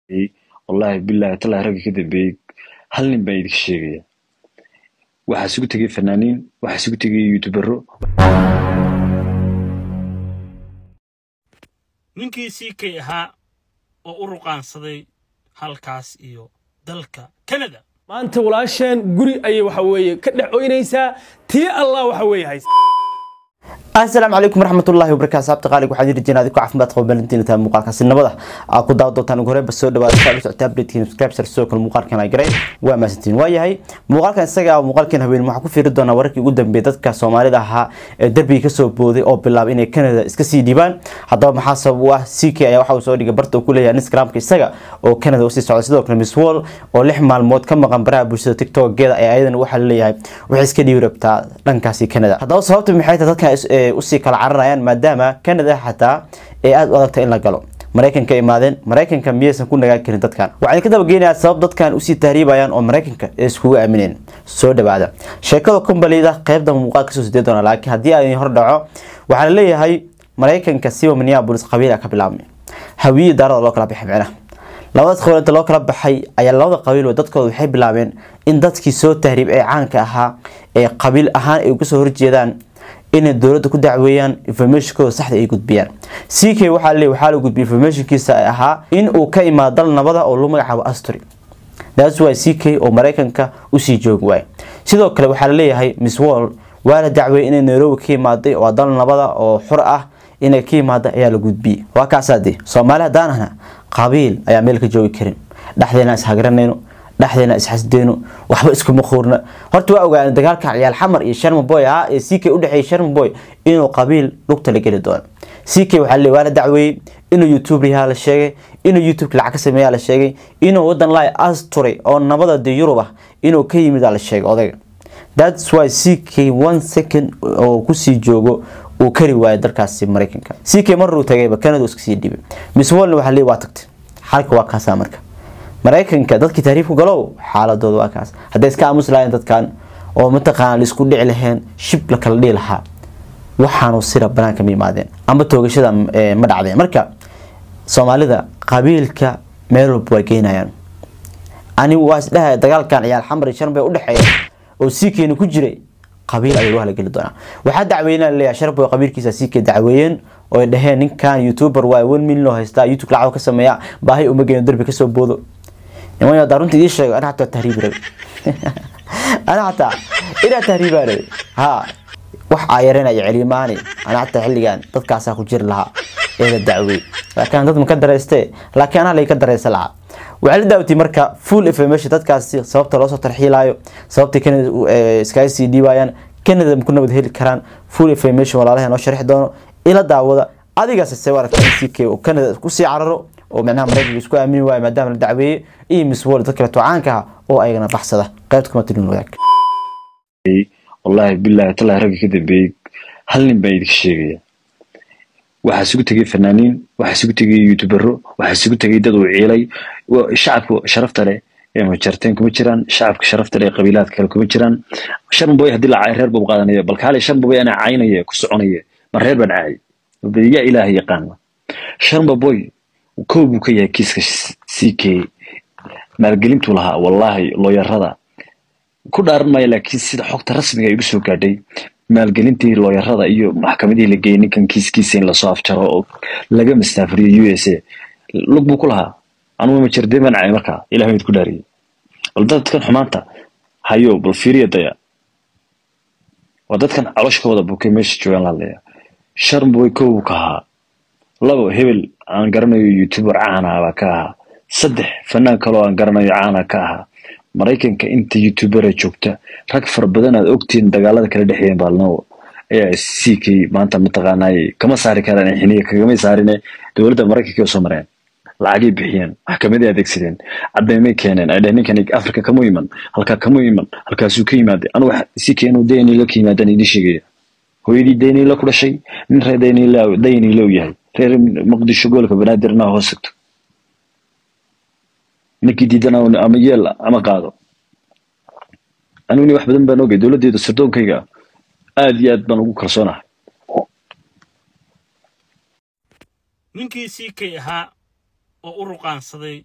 wallaahi bilaahi talaahi ragga ka dambeeyey hal nin baan idinka sheegaya waxaa isugu tegay fanaaniin waxaa isugu tegay youtubero ninkii sii kay ahaa oo u ruqaansaday halkaas iyo dalka kanada maanta walaasheen guri ayay waxa weeye ka dhex oynaysaa tii allah waxa weeye haysa asalaamu calaykum waraxmatullahi wabarakaatu saabta qaaliga waxaan yiri jinaa adinku caafimaad qaba balantiin tahay muuqaalkaasi nabada aa ku daawa doontaan ugu horreyn ba soo dhawaada saa socota updatekiin subscribe sar sidoo kale muuqaalkan ay garay waa maasantiin waa yahay muuqaalkan isaga ah muuqaalkan haween waxaan ku fiiri doonaa wararkii ugu dambeeyay dadka soomaalida ahaa ee derbiga kasoo booday oo bilaabay inay canada iska sii dhiibaan haddaba maxaa sabab u ah ck ayaa waxa uu soo dhigay barta uu ku leeyahay instagramka isaga oo canada usii socda sidoo kale miss wall oo lix maalmood ka maqan baraha bulshada tiktokeeda ee ayadan waxaa laleeyahay waxay iska dhiibi rabtaa dhankaasi canada haddaba sababta maxay tahay dadkan usii kala cararayaan maadaama canada xataa ee aada u adagta in la galo maraykanka imaadeen maraykanka miyaysan ku nagaan karin dadkan waxaan ka dabageynayaa sabab dadkan usii tahriibayaan oo maraykanka ee iskugu aamineen soo dhawaada sheekada kumbalida qeybda muuqaal kasoo sidee doona laakiin haddii aan hor dhaco waxaa laleeyahay maraykanka siba minneapolis qabiila ka bilaabmay hawiyi daarada loo kala baxay micnaha labadaas qabiil inta loo kala baxay ayaa labada qabiil dadkooda waxay bilaabeen in dadkii soo tahriib ee caanka ahaa ee qabiil ahaan ay uga soo horjeedaan inay dowladda ku dacweeyaan informationkooda saxda ay gudbiyaan ck waxaa le waxaa la gudbiyay informationkiisa ay ahaa in uu ka imaado dal nabada oo lagu magacaabo astory that's why ck oo maraykanka usii joogi waay sidoo kale waxaa laleeyahay miss wall waa la dacweeyay inay nairobi ka imaaday oo dal nabada oo xur ah inay ka imaada ayaa la gudbiyey waa kaasaade soomaali haddaan ahna qabiil ayaa meel ka joogi karin dhexdeena ishagranayno dhexdeena isxasdeyno waxba iskuma quurna horta waa ogaana dagaalka ciyaal xamar iyo sharmaboy ahaa ee ck udhexeeyay sharmaboy inuu qabiil lugta la geli doono ck waxaa le waa la dacweeyey inuu youtube yahaa la sheegay inuu youtube lacag ka sameeyaa la sheegay inuu wadan lai asturay oo nabada de yurub ah inuu ka yimid la sheegay odayga thats why ck one second oo kusii joogo uu kari waayo dalkaasi maraykanka ck maruu tagayba canada iska sii dhibay miss wallna waxaa le waa tagtay xalka waa kaasaa marka maraykanka dadkii tahriibku galow xaaladooda waa kaas hadday iska aamusi lahayn dadkan oo mataqaana laisku dhici laheen shib la kala dhihi lahaa waxaanu sira banaanka ma yimaadeen amba toogashada ma dhacdeen marka soomaalida qabiilka meel walba waa geynayaan anigu waa isdhahay dagaalkan ciyaal xamar iyo sharmay udhexeeya oo sikeeni ku jiray qabiil ayuu waa la geli doonaa waxaa dacweynaa leeyahay sharboy qabiilkiisa sike dacweeyeen oo ay dhaheen ninkan youtuber waa one million oo haystaa youtube lacag ka sameeya baahi uma geeno darbi kasoo boodo niman yadaa runta idii sheego ana xataa tahriibi rabe ana xataa inaa tahriibaa rabe ha wax aa yaranaya celimaani ana xataa xilligan dadkaasaa ku jiri lahaa ee la dacwey laakiin dad ma ka dareyste laakiin anaa lay ka dareysa lahaa waxaa la daawatay marka full information dadkaasi sababta loosoo tarxiilaayo sababtay canada iskaga sii dhiibayaan canada ku nabad heli karaan full information walaalaha noo sharxi doono ila daawada adigaas se aragta ck oo canada kusii cararo oo micnaha maraykanka isku aamini waayo maadaama la dacweeyey iyo miss wall dad kaleeto caanka ah oo ayagana baxsada qaybta kuma tilin wadaag wallaahi bilaahi talaahi ragga ka dambeeyey hal nin baan idinka sheegaya waxaa isugu tegay fanaaniin waxaa isugu tegay youtubero waxaa isugu tegay dad uu ciilay shacabka sharafta leh ee mujarteen kuma jiraan shacabka sharafta leh ee qabiilaadka kale kuma jiraan sharmaboy haddii la caayo reer buu qaadanaya bal kaale sharmaboy anaa caynaya ku soconaya ma reer baan caayay yaa ilaaha yaqaana sharmaboy kow buu ka yahay kiiska ck maalgelintuu lahaa wallaahi looyarada ku dhaaran maayo laakiin sida xogta rasmiga ay ugu soo gaadhay maalgelintii looyarada iyo maxkamadihii la geeyey ninkan kiiskiisa in lasoo afjaro oo laga mastaafuriyo u s a lug buu ku lahaa anugu ma jir deeman cay markaa ilah mid ku dhaariyey bal dadkan xumaanta hayo bal fiiriya daya waa dadkan calosha ka wada bukay meesha joogaan la hadlaya sharmaboy kow buu ka ahaa labo hebel aan garanayo youtuber caana baa ka ahaa saddex fanaan kaloo aan garanayo caana ka ahaa maraykanka inta youtubera joogta rag fara badan aad ogtiin dagaalada kala dhexeeyeen baalno ayaa ck maanta mataqaanay kama saari karaan xiniya kagamay saarine dowladda maraykanka oo soo mareen lacagay bixiyeen maxkamaday adeegsadeen cadeymay keeneen ay dheh ninkan africa kama iman halkaa kama iman halkaasuu ka yimaaday anu ck inuu daynilo ka yimaadaan idin sheegaya hooyadii daynilo ku dhashay nin reer daynilo yahay reer muqdisho gobolka banaadir inaa hoos sigto ninkii diidana ama yeel ama qaado aniguni wax badan baan ogay dowladdeeda sardoonkayga aad iyo aad baan ugu kalsoonahay ninkii sii kay ahaa oo u ruqaansaday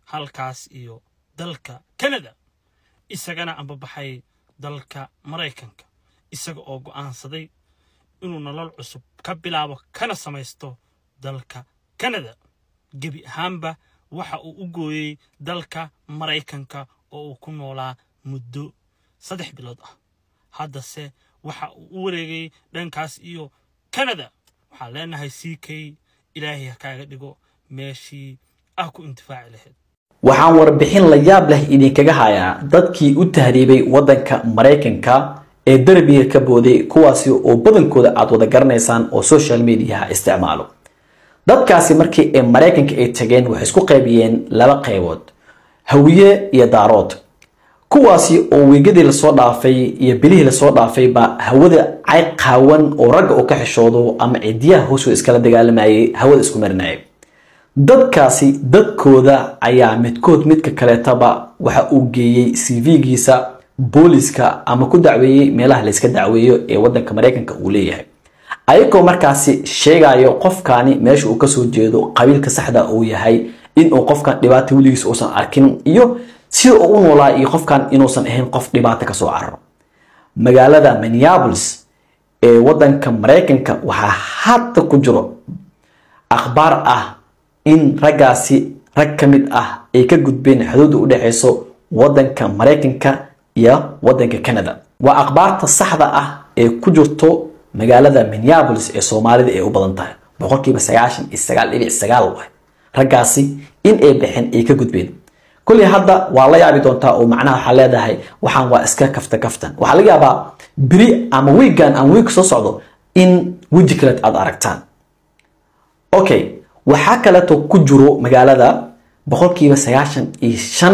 halkaas iyo dalka kanada isagana ambabaxay dalka maraykanka isaga oo go'aansaday inuu nolol cusub ka bilaabo kana samaysto dalka kanada gebi ahaanba waxa uu u gooyey dalka maraykanka oo uu ku noolaa muddo saddex bilood ah haddase waxa uu u wareegay dhankaas iyo kanada waxaan leenahay c k ilaahay ha kaaga dhigo meeshii ah ku intifaaci lahayd waxaan warbixin la yaab leh idinkaga hayaa dadkii u tahriibay waddanka maraykanka ee derbiga ka booday kuwaasi oo badankooda aad wada garanaysaan oo social mediaha isticmaalo dadkaasi markii ay maraykanka ay tageen waxay isku qaybiyeen laba qaybood hawiye iyo daarood kuwaasi oo weegadii lasoo dhaafay iyo bilihii lasoo dhaafay baa hawada cay qaawan oo ragga uu ka xishoodo ama cidiyaha hoosoo iskala dagaalamayay hawada isku marinayay dadkaasi dadkooda ayaa midkood midka kaleetaba waxa uu geeyey cv-giisa booliska ama ku dacweeyey meelaha layska dacweeyo ee wadanka maraykanka uu leeyahay ayagoo markaasi sheegayo qofkani meesha uu kasoo jeedo qabiilka saxda uu yahay inuu qofkan dhibaato weligiis uusan arkin iyo sida uu u noolaa iyo qofkan inuusan ahayn qof dhibaato kasoo cararo magaalada minneapolis ee wadanka maraykanka waxaa hadda ku jiro akhbaar ah in raggaasi rag ka mid ah ay ka gudbeen xuduudda u dhexeyso wadanka maraykanka iyo wadanka canada waa akhbaarta saxda ah ee ku jirto magaalada minneapolis ee soomaalida ay u badan tahay boqolkiiba sagaashan iyo sagaal dhibic sagaal waay raggaasi in ay baxeen ay ka gudbeen kulli hadda waa la yaabi doontaa oo macnaha waxaa leedahay waxaan waa iska kafta kaftan waxaa laga yaabaa beri ama wiigan ama wiig soo socdo in weji kaleed aad aragtaan okay waxaa kaleeto ku jiro magaalada boqolkiiba sagaashan iyo shan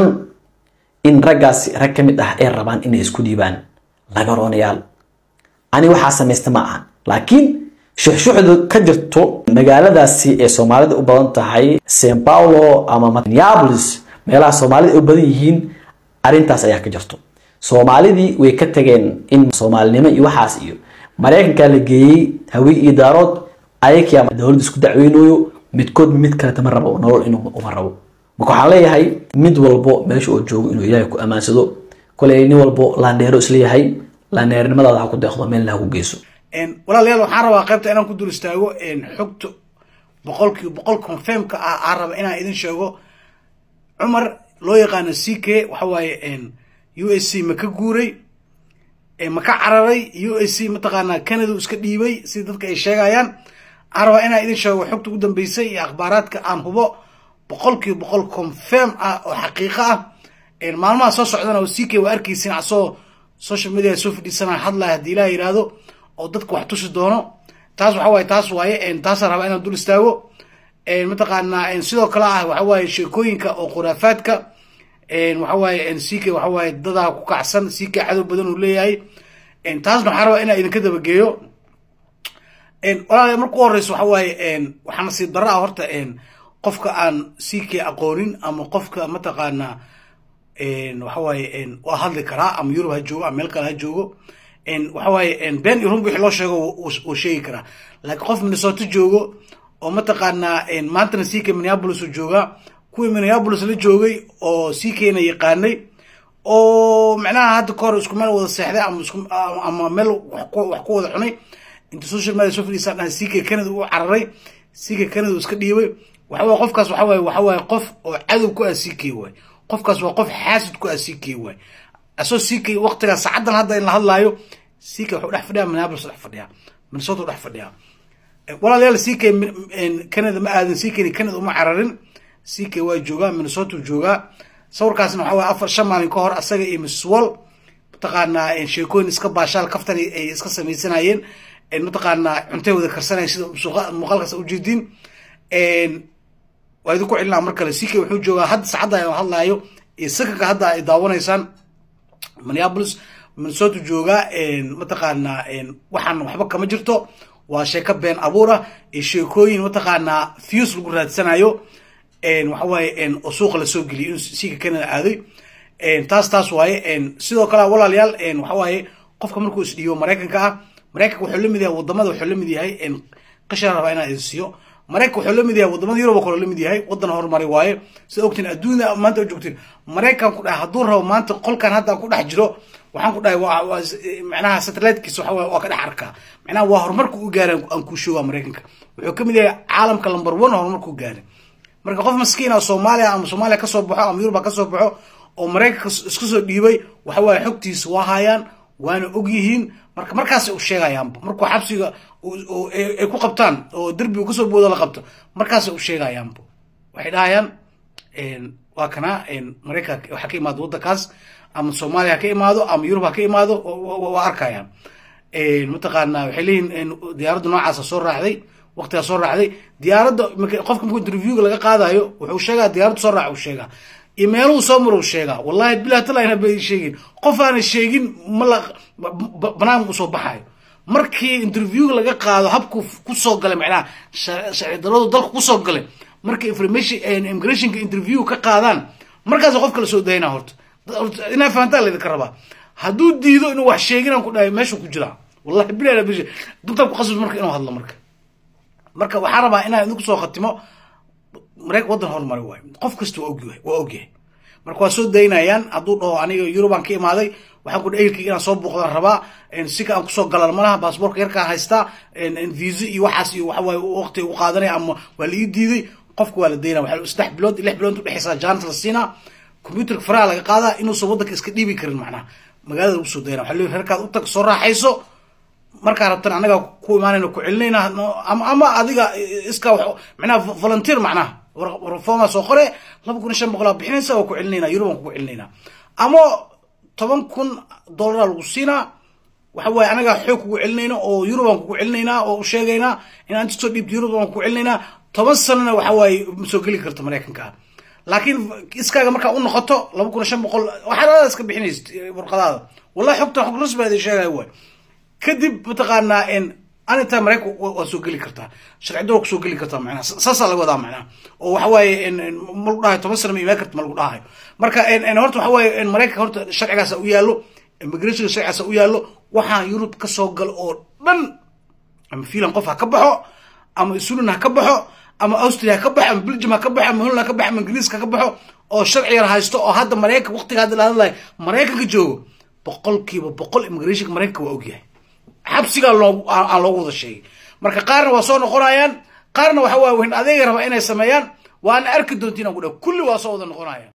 in raggaasi rag ka mid ah ay rabaan inay isku dhiibaan lagaroonayaal ani waxaa samaysta ma ahan laakiin shuxshuxda ka jirto magaaladaasi ee soomaalida u badan tahay st paulo ama minneapolis meelaha soomaalida ay u badan yihiin arrintaas ayaa ka jirto soomaalidii way ka tageen in soomaalinimo iyo waxaas iyo maraykankaa la geeyey hawi iyo daarood ayakiyaa dowladda isku dacweynayo midkood mid kaleta ma rabo nolol inuu uma rabo marka waxaan leeyahay mid walbo meesha oo joogo inuu ilaahay ku ammaansado koley nin walbo laandheero isleeyahay laandheernimadaada ha ku deeqdo meelna ha ku geyso walaalayaal waxaan rabaa qaybta inaan ku dul istaago xogta boqolkiiba boqol confirmka ah aan raba inaan idin sheego cumar loo yaqaano c k waxa waaye u s c ma ka guuray ma ka cararay u s c mataqaanaa canada iska dhiibay sida dadka ay sheegayaan aan rabaa inaan idin sheego xogta ugu dambeysay iyo akhbaaraadka aan hubo boqolkiiba boqol confirm ah oo xaqiiqo ah maalmaha soo socdana oo c k waa arkaysin asoo social media soo fadhiisana hadlaya haddii ilaah yidhaahdo oo dadka wax tusi doono taas waxa waaye taas waaye taasaan rabaa inaan dul istaago mataqaanaa sidoo kale ah waxa waaye sheekooyinka oo khuraafaadka waxa waaye c k waxa waaye dadaa ku kacsan c k cadow badan uu leeyahay taasna waxaan rabaa inaan idinka dabageeyo walaalayaal marka u horeyso waxa waaye waxaa nasiib darro ah horta qofka aan c k aqoonin ama qofka mataqaanaa waxa waaye waa hadli karaa ama yurub ha joogo ama meel kale ha joogo waxa waaye been iyo runba wixii loo sheego wuu sheegi karaa laakiin qof minnesota joogo oo mataqaanaa maantana c k minneapolis uu joogaa kuwii minneapolis la joogay oo c kna yaqaanay oo macnaha hadda kahor isku meel wada seexday ama isku ama meel wax ku wada cunay inta social media soo fadhiisaan dhahay c k canada uu cararay c k canada uu iska dhiibay waxa waaye qofkaas waxa waaye waxa waaye qof oo cadow ku ah c k waay qofkaas waa qof xaasid ku ah c k waay asoo c k waqtigaa saacadan hadda in la hadlaayo c k wuxuu dhex fadhiyaa minneapolis dhex fadhiyaa minnesota u dhex fadhiyaa walaalayaal c k canada ma aadin c k canada uma cararin c k waa joogaa minnesota joogaa sawirkaasna waxa waaye afar shan maalin ka hor asaga iyo mrs wall mataqaanaa sheekooyin iska baashaal kaftan ay iska samaysanayeen mataqaanaa cuntay wada karsanayeen sida muuqaalkaas ujeediin waa idinku celinaa mar kale c k wuxuu joogaa hadda saacadda aan hadlaayo iyo sakanka hadda ay daawanaysaan minneapolis minnesota joogaa mataqaanaa waxaan waxba kama jirto waa sheeko been abuur ah iyo sheekooyin mataqaanaa fuse lagu raadsanayo waxa waaye oo suuqa lasoo geliyay inuu siika canada aaday taas taas waaye sidoo kale walaalayaal waxa waaye qofka markuu isdhiibo maraykanka ah maraykanka wuxuu lamid yahay wadamada wuxuu lamid yahay qishaan rabaa inaan idin siiyo maraykan wuxuu la mid yahay wadamada yurub oo kale la mid yahay wadan horumari waaye sida ogtiin adduunya maanta oo joogtiin maraykan ku dhahay hadduu rabo maanta qolkan hadda aan ku dhex jiro waxaan ku dhahay waa waa macnaha satellitekiisa waxa waa waa ka dhex arkaa macnaha waa horumarku u gaaray aan kuu sheegaa maraykanka wuxuu ka mid yahay caalamka number one horumarku u gaaray marka qof maskiin ah soomaaliya ama soomaaliya kasoo baxo ama yurub ha kasoo baxo oo maraykanka isku soo dhiibay waxa waaye xogtiisa waa hayaan waana og yihiin marka markaasay u sheegayaanba markuu xabsiga ay ku qabtaan oo derbi uu kasoo boodo la qabto markaasay u sheegayaanba waxay dhahayaan waa kana maraykanka waxa ka imaado waddankaas ama soomaaliya ha ka imaado ama yurub ha ka imaado waa arkayaan mataqaana waxay leeyihin diyaaradda noocaasa soo raacday waqtigaa soo raacday diyaaradda qofka markuu interviewga laga qaadayo wuxuu sheegaa diyaaradda soo raaca uu sheegaa iyo meeluhu soo maro uu sheegaa wallahi bilah talayna bay sheegin qof aana sheegin ma la banaanka usoo baxayo markii interviewga laga qaado habku kusoo galay macnaha sharci daradu dalka kusoo galay markii information immigrationka interview ka qaadaan markaas qof kala soo dayna horta inaa fahantaa laydinka rabaa hadduu diido inuu wax sheeginaan ku dhahay meeshuu ku jiraa wallahi bilah bish duntaa ku qasbis marka inuu hadlo marka marka waxaan rabaa inaan idinku soo khatimo maraykan waddan horumari waayo qof kasta waa ogyahay waa ogyahay marka waa soo daynayaan hadduu dhaho aniga yurubaan ka imaaday waxaan ku dhahay ehelkayga inaan soo booqdaan rabaa sika aan kusoo galan malaha baasboorka yarkaa haystaa visa iyo waxaas iyo waxawaaye waqti u qaadanaya ama waa la ii diiday qofka waa la daynaya waxaa saddex bilood lix bilood udhexeysaa jaanata la siinaa computerka faraha laga qaadaa inuusan waddanka iska dhiibi karin macnaha magaalada lagu soo daynaya waxaa leeyahay reerkaad u tag soo raaxayso markaa rabtan anaga ku imaanayna ku celinayna ama ama adiga iska macnaha volunteer macnaha reforma soo qore laba kun iyo shan boqolaa bixinaysa waa ku celinayna yurubaan kugu celinayna ama toban kun dollaraa lagu siinaa waxa waaye anagaa xoog kugu celinayna oo yurubaan kugu celinaynaa oo u sheegaynaa inaan inta soo dhiibto yurub baan kugu celinaynaa toban sanana waxa waaye ma soo geli karto maraykanka laakiin iskaaga markaa u noqoto laba kun iyo shan boqol waxaad iska bixinaysid warqadaada wallahi xogta xog rasmi aad sheegaya waay kadib mataqaanaa anitaa maraykan waa soo geli kartaa sharci dowr kusoo geli kartaa macnaha saasaa laga wadaa macnaha oo waxa waaye ma lagu dhahayo toban sana ma imaan karta ma lagu dhahayo marka horta waxa waaye maraykanka horta sharcigaasa u yaallo immigrationka sharcigaasa u yaallo waxaa yurub ka soo galo oo dhan ama fiinland qof ha ka baxo ama sweden ha ka baxo ama austria ha ka baxo ama belgium ha ka baxo ama holland ha ka baxo ama ingiriiska ha ka baxo oo sharci yar haysto oo hadda maraykan waqtiga hadda la hadlayo maraykanka joogo boqolkiiba boqol immigrationka maraykanka waa ogyahay xabsigaa loo aan loogu wada sheegay marka qaarna waa soo noqonayaan qaarna waxa waa weyn adeega rabaa inay sameeyaan waana arki doontiin aan ku dhaha kulli waa soo wada noqonayaan